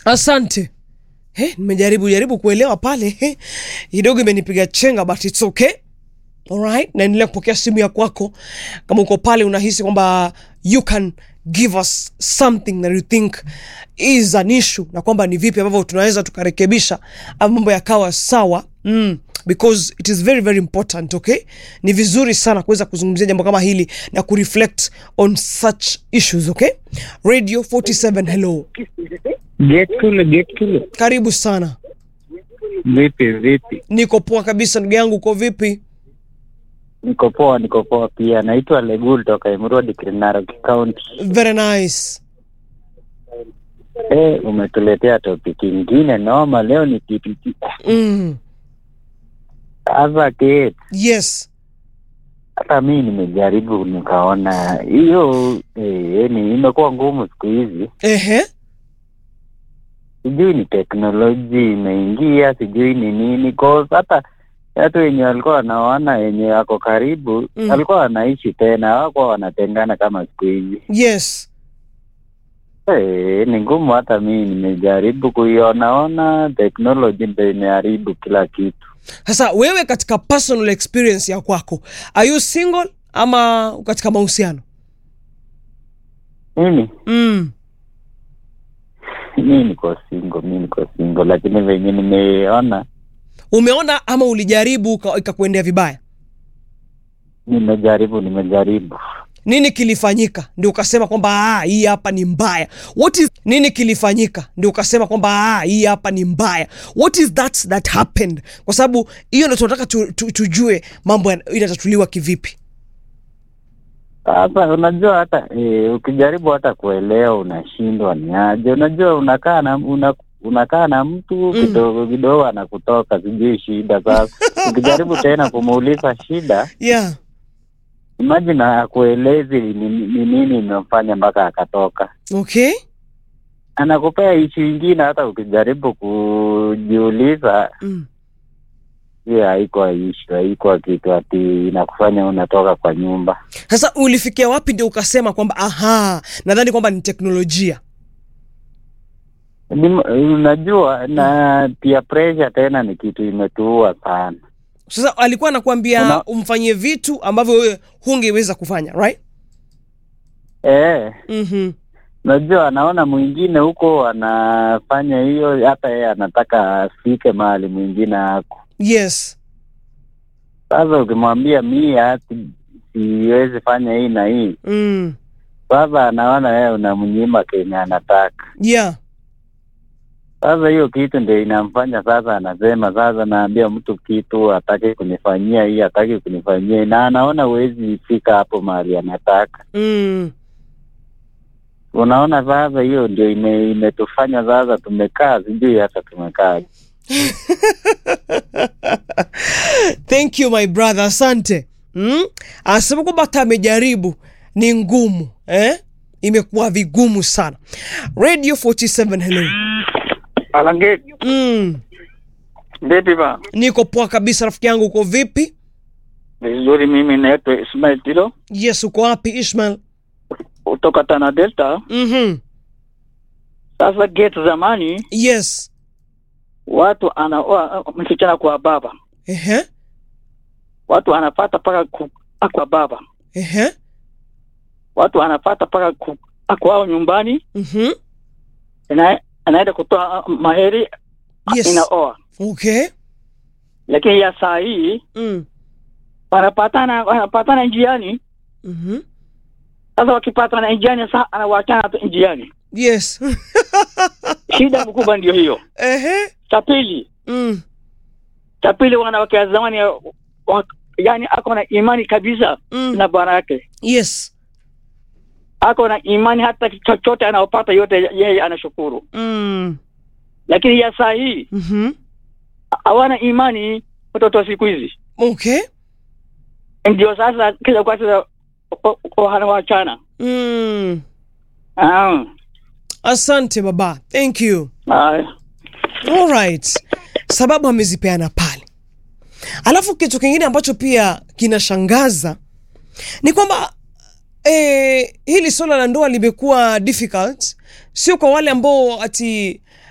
asante He, nimejaribu jaribu kuelewa pale He, kidogo imenipiga chenga but it's okay alright naendelea kupokea simu ya kwako kama uko pale unahisi kwamba you can give us something that you think is an issue na kwamba ni vipi ambavyo tunaweza tukarekebisha ama mambo yakawa sawa mm, because it is very very important okay ni vizuri sana kuweza kuzungumzia jambo kama hili na kureflect on such issues okay radio 47 hello Get kule, get kule. karibu sana Vipi vipi? niko poa kabisa ndugu yangu uko vipi Niko poa, niko poa pia. Naitwa Legul toka Emurodi Narok County. very nice Eh, umetuletea topic ingine noma leo ni TPT. mm, Sasa Kate, yes hata mi nimejaribu nikaona hiyo eh, yani imekuwa ngumu siku hizi. ehe Sijui ni teknoloji imeingia, sijui ni nini cause hata watu wenye walikuwa wanaona wenye wako karibu Mm. walikuwa wanaishi tena, hawakuwa wanatengana kama siku hizi. yes Eh, ni ngumu. Hata mimi nimejaribu kuionaona, teknoloji ndo imeharibu kila kitu. sasa wewe katika personal experience ya kwako are you single ama katika mahusiano Mimi mm. mi niko single, mi niko single, lakini venye nimeona, umeona ama ulijaribu uka- ikakuendea vibaya nimejaribu, nimejaribu. nini kilifanyika ndio ukasema kwamba "Ah, hii hapa ni mbaya what is nini kilifanyika ndio ukasema kwamba "Ah, hii hapa ni mbaya what is that that happened kwa sababu hiyo ndo tunataka tu, tu, tujue mambo ya- inatatuliwa kivipi Sasa unajua hata eh, ukijaribu hata kuelewa unashindwa ni aje. Unajua unakaa na una, unakaa na mtu Mm. kidogo kidogo anakutoka, sijui shida. Sasa ukijaribu tena kumuuliza shida, yeah imagine akuelezi ni ni nini imemfanya mpaka akatoka. okay anakupea ishi ingine, hata ukijaribu kujiuliza, mm. hiyo haikuwa ishu, haikuwa kitu ati inakufanya unatoka kwa nyumba. sasa ulifikia wapi ndio ukasema kwamba aha nadhani kwamba ni teknolojia Ni- Unajua, na pia pressure tena ni kitu imetuua sana. sasa alikuwa anakuambia Una- umfanyie vitu ambavyo wewe hungeweza kufanya right Eh, mm-hmm. unajua anaona mwingine huko anafanya hiyo, hata yeye anataka afike mahali mwingine ako. yes Sasa ukimwambia mie hati siwezi fanya hii na hii, mm. sasa anaona wewe unamnyima kenye anataka. yeah Sasa hiyo kitu ndio inamfanya sasa, anasema sasa, naambia mtu kitu atake kunifanyia hii, atake kunifanyia hii, na anaona huwezi fika hapo mahali anataka. mm. Unaona, sasa hiyo ndio ime, imetufanya sasa tumekaa, sijui hata tumekaa. thank you my brother asante mm? anasema kwamba hata amejaribu ni ngumu eh? imekuwa vigumu sana radio 47 hello Alange, mm. vipi ba? niko poa kabisa rafiki yangu uko vipi Vizuri, mimi naitwa Ismail Tilo yes uko wapi ishmael kutoka Tana Delta. mm-hmm. Sasa gate zamani yes watu anaoa msichana kwa baba, Ehe. watu anapata paka ku, kwa baba, Ehe. watu anapata paka ku, kwao nyumbani, Mhm. ana, anaenda kutoa uh, maheri yes inaoa. okay Lakini ya saa hii mm. wanapatana wanapatana njiani. Mhm. Sasa wakipatana njiani, sasa anawachana tu njiani. yes Shida mkubwa ndio hiyo. Ehe. Cha pili Mm. cha pili wanawake wa zamani wa, yani ako na imani kabisa Mm. na bwana yake yes ako na imani hata chochote anaopata yote yeye anashukuru mm. lakini ya saa hii Mhm. hawana imani watoto wa siku hizi okay ndio sasa kila kwa sasa wanawachana mm. Ah, asante baba thank you ah, alright sababu amezipeana pale alafu kitu kingine ambacho pia kinashangaza ni kwamba eh, hili swala la ndoa limekuwa difficult sio kwa wale ambao ati